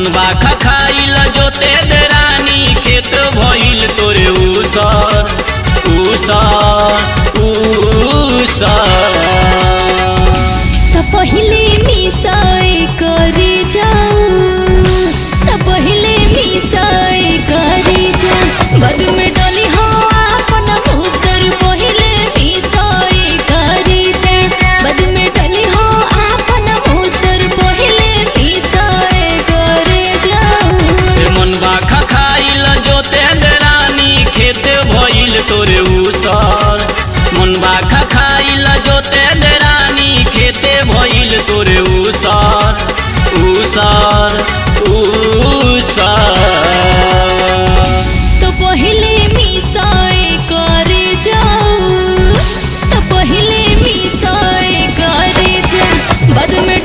मनबा खखाइल जोते देरानी खेत भइल तोरे उसर उसर उसर त पहिले मिसाए करे जाऊ त पहिले मिसाए करे जाऊ बद में डली हो अपन मुसर पहिले मिसाए करे जाऊ बद में डली हो अपन मुसर पहिले मिसाए करे जाऊ ए मनबा खखाइल जोते देरानी खेत भइल तोरे उसर मनबा खखाइल जोते देरानी खेते भइल तोरे उसर उसर उसर तो पहिले मिसाए करे जाऊ तो पहिले मिसाए करे जाऊ बाद में